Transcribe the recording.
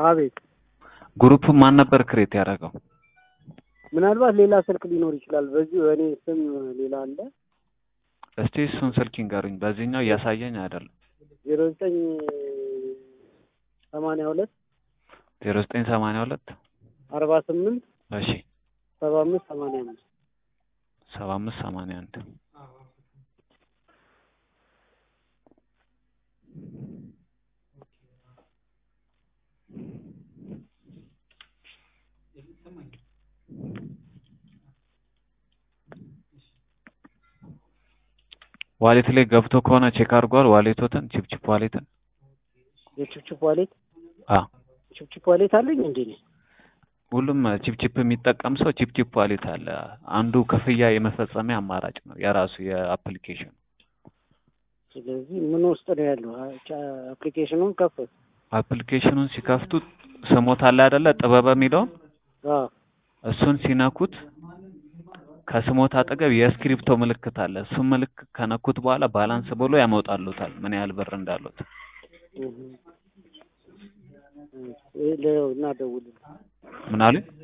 አቤት ግሩፕ ማን ነበር ክሬት ያደረገው? ምናልባት ሌላ ስልክ ሊኖር ይችላል። በዚህ በእኔ ስም ሌላ አለ። እስቲ እሱን ስልክ ይንገሩኝ። በዚህኛው እያሳየኝ አይደለም። ዜሮ ዘጠኝ ሰማንያ ሁለት ዜሮ ዘጠኝ ሰማንያ ሁለት አርባ ስምንት እሺ ሰባ አምስት ሰማንያ አምስት ሰባ አምስት ሰማንያ አንድ ዋሌት ላይ ገብቶ ከሆነ ቼክ አድርጓል። ዋሌቶትን ቺፕቺፕ ዋሌትን የችፕችፕ ዋሌት አ ችፕችፕ ዋሌት አለኝ እንዴ? እኔ? ሁሉም ቺፕቺፕ የሚጠቀም ሰው ቺፕቺፕ ዋሌት አለ። አንዱ ክፍያ የመፈጸሚያ አማራጭ ነው የራሱ የአፕሊኬሽን ስለዚህ ምን ውስጥ ነው ያለው? አፕሊኬሽኑን ከፈት አፕሊኬሽኑን ሲከፍቱ ስሞት አለ አይደለ? ጥበበ የሚለውን አዎ እሱን ሲነኩት ከስሞት አጠገብ የስክሪፕቶ ምልክት አለ። እሱን ምልክት ከነኩት በኋላ ባላንስ ብሎ ያመጣሉታል ምን ያህል ብር እንዳሉት። ይሄ ለው እና ደውልልኝ ምን አሉኝ?